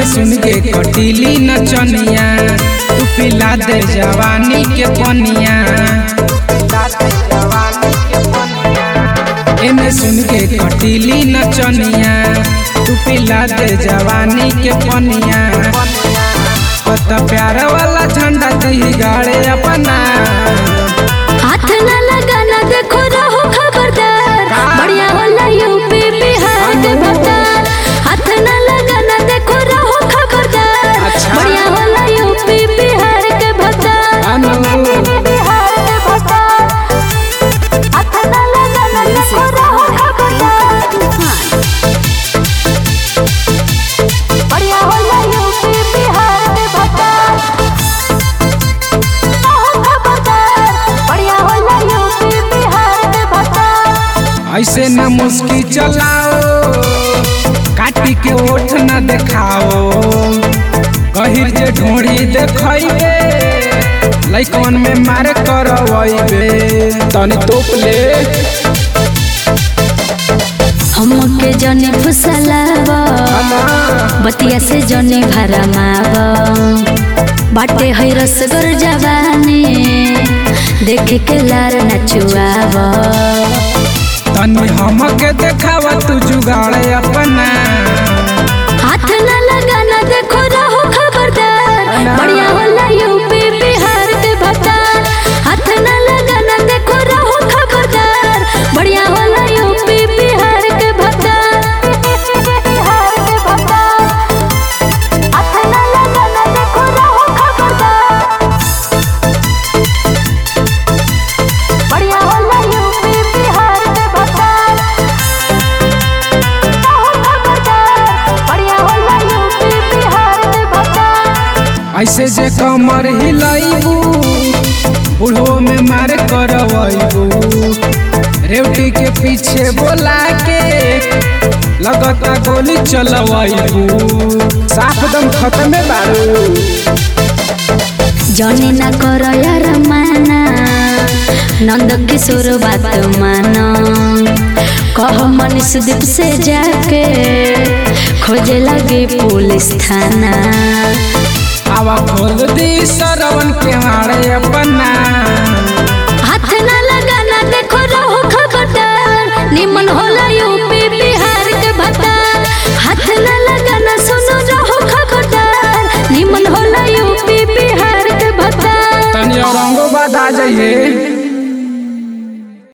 एने सुन के कटीली नचनिया तू पिला दे जवानी के पनिया एने सुन के कटीली नचनिया तू पिला दे जवानी के पनिया कत प्यार वाला झंडा दी गाड़े अपना हाथ न लगाना देखो रहो खबरदार बढ़िया होला यूपी बिहार के भतार हाथ न लगाना देखो रहो खबरदार अच्छा। बढ़िया होला यूपी बिहार के भतार अनु बिहार के भतार हाथ न लगाना देखो रहो खबरदार बढ़िया होला यूपी बिहार के भतार रहो खबरदार बढ़िया होला यूपी बिहार के भतार ऐसे न मुस्की चलाओ काटी के ओठ न देखाओ गहिर जे ढोड़ी देखैबे लइकन में मार करवैबे तनी तोप ले हमके जने फुसलावा बतिया से जने भरमावा बाटे है रसगर जवानी देख के लार नचुआवा तनी हमके देखावा तू जुगाड़ अपना हाथ न लगाना देखो रहो खबरदार बढ़िया होला यूपी बिहार के भतार हाथ न लगाना देखो रहो खबरदार बढ़िया होला यूपी बिहार के भतार बिहार के भतार हाथ न लगाना देखो रहो खबरदार बढ़िया होला यूपी बिहार के भतार रहो खबरदार बढ़िया होला यूपी बिहार के भतार ऐसे जे कमर हिलाइबू बूढ़ो में मार करवैबू रेवटी के पीछे बोला के लगता गोली चलवैबू साफ दम खत्मे बारू जने ना कर यार माना नंद किशोर बात माना कह मनीष दीप से जाके खोजे लगे पुलिस थाना आवा खोल दी सरवन के मारे अपना